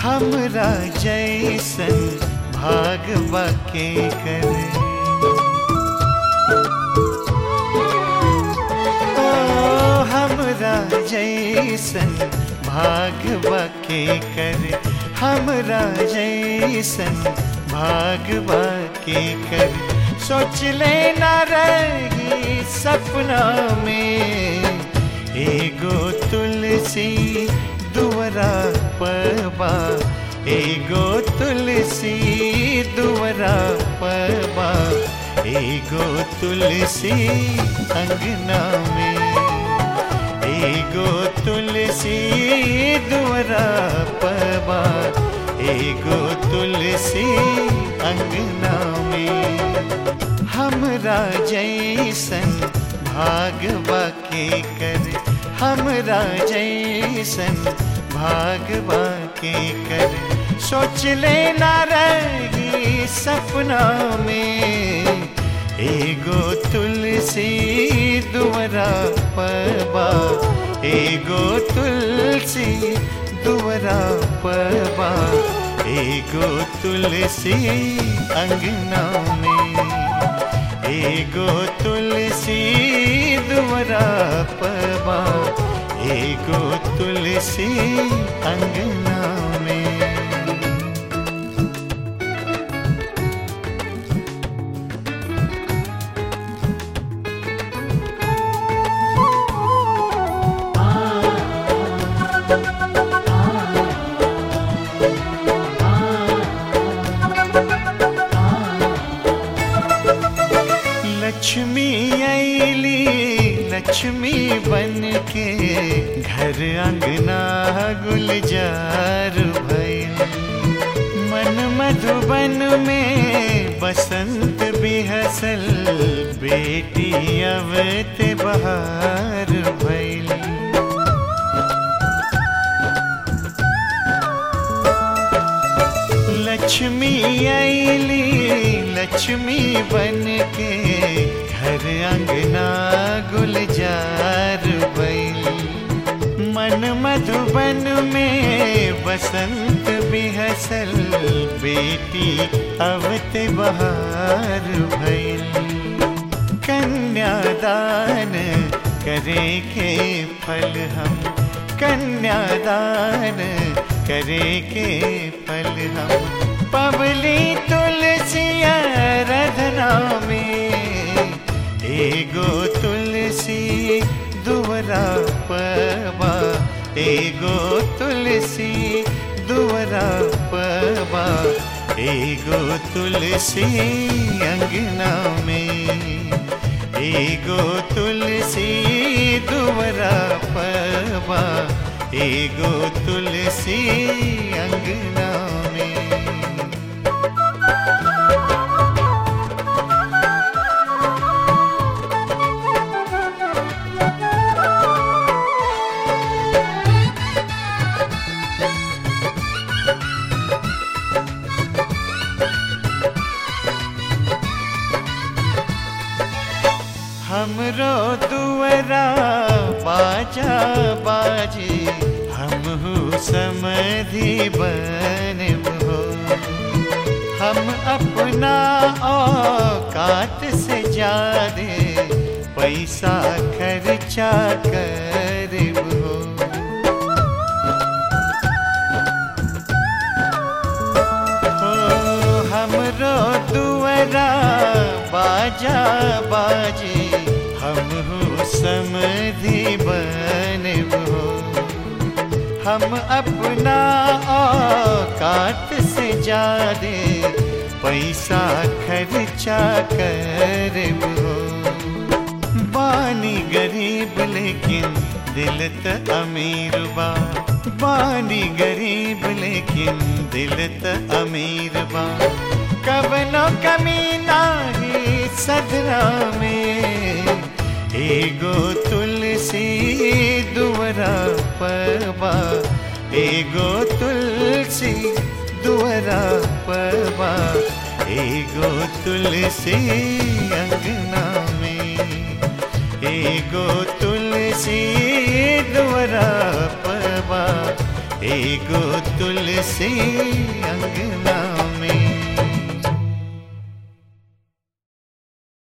हमरा जैसन भागवा के करे ओ हमरा जैसन भागवा के करे हमरा जैसन भागवा के करे सोच लेना रही सपना में एगो तुलसी दुवरा पबा एगो तुलसी दुवरा पबा एगो तुलसी अंगना में एगो तुलसी दुवरा पबा एगो तुलसी अंगना में हमरा जैसन भागवा के कर हमरा जैसन भागवा के कर सोच लेना रही सपना में एगो तुलसी दुवरा पबा एगो तुलसी दुवरा पबा एगो तुलसी अंगना में एगो तुलसी दुवरा पबा एगो तुलसी अंगना में लक्ष्मी ऐली लक्ष्मी बन के घर अंगना गुलजार भइल मन मधुबन में बसंत बिहसल बेटी अवत बहार भइल लक्ष्मी ऐली लक्ष्मी बन के घर अंगना गुलजार बैल मन मधुबन में बसंत बिहसल बेटी अवत बहार भैल कन्यादान करे के फल हम कन्यादान करे के फल हम पबली तुलसिया रधना में एगो तुलसी दुवरा पबा एगो तुलसी दुवरा पबा एगो तुलसी अंगना में एगो तुलसी दुवरा पबा एगो तुलसी अंगना में हमरो दुवरा बाजा बाजे हम हो समधि बन हो हम अपना औकात से ज्यादा पैसा खर्चा कर हो हमरो दुवरा बाजा बाजे हम हो समधि बन हो हम अपना औकात से ज्यादा पैसा खर्चा कर हो बानी गरीब लेकिन दिल त अमीर बा बानी गरीब लेकिन दिल त अमीर बा कबनो कमी नाही सदरा में एगो तुलसी दुवरा पबा एगो तुलसी दुवरा पबा एगो तुलसी अंगना में एगो तुलसी दुवरा पबा एगो तुलसी अंगना